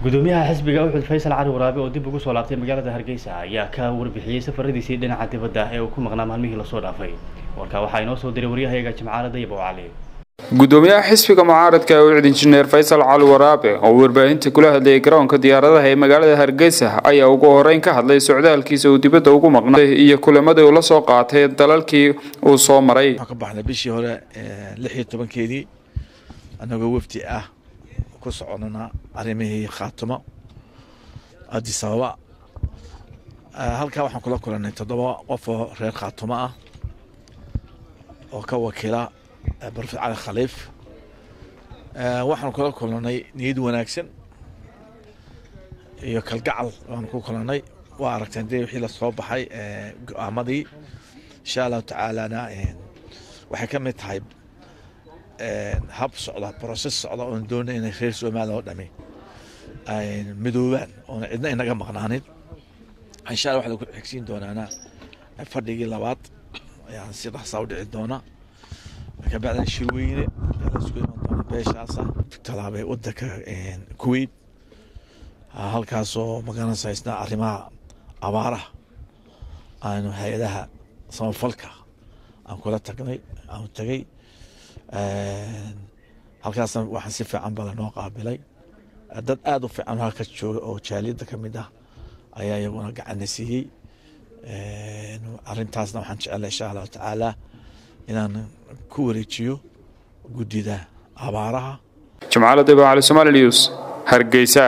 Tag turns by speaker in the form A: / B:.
A: gudoomiyaha xisbiga uxud faysal cali waraabe oo dib ugu soo laabtay magaalada hargeysa ayaa ka warbixiyey safaradiisii dhinaca dibadda ee uu ku maqnaa maalmihii lasoo dhaafay warkaa waxaa inoo soo diray waryahayaga jimcaale dayib oo cali
B: gudoomiyaha xisbiga mucaaradka ucid injineer faysal cali waraabe oo warbaahinta kula hadlayay garoonka diyaaradaha ee magaalada hargeysa ayaa ugu horeyn ka hadlay socdaalkiisa uu dibadda ugu maqnay iyo kulamadii uu la soo qaatay dalalkii uu soo maray
C: waxaan ka baxnay bishii hore lix iyo tobankeedii annagoo wafdi ah ku soconana arrimihii khaatumo addis ababa halkaa waxaan kula kulanay toddoba qof oo reer khaatumo ah oo ka wakiila barofet cali khaliif waxaan kula kulanay niyad wanaagsan iyo kalgacal waan ku kulanay waa aragteen dee wixii lasoo baxay go-aamadii insha allahu tacaalana waxay ka mid tahay hab socda broses socda oon doonay inay reer somaliya oo dhami midoobaan oona cidna inaga maqnaanin insha alla waxaa lagu xigsiin doonaana fadhigii labaad ayaan si dhaqsaa u dhici doona kabacdina shirweyne lasku iman doona beeshaasa talaabay wadanka kuwait halkaasoo magaranaysa isna arrimaha abaaraha aanu hay-adaha samafalka aan kula tagnay aanu tagay halkaasna waxaan si fiican bala noo qaabilay dad aada u fiican halka jooga oo jaaliyadda ka mid ah ayaa iyaguna gacana siiyey arrintaasna waxaan jecellay insha allahu tacaala inaan ku wareejiyo guddida abaaraha
B: jimcaale dayba cali somaali news hargeysa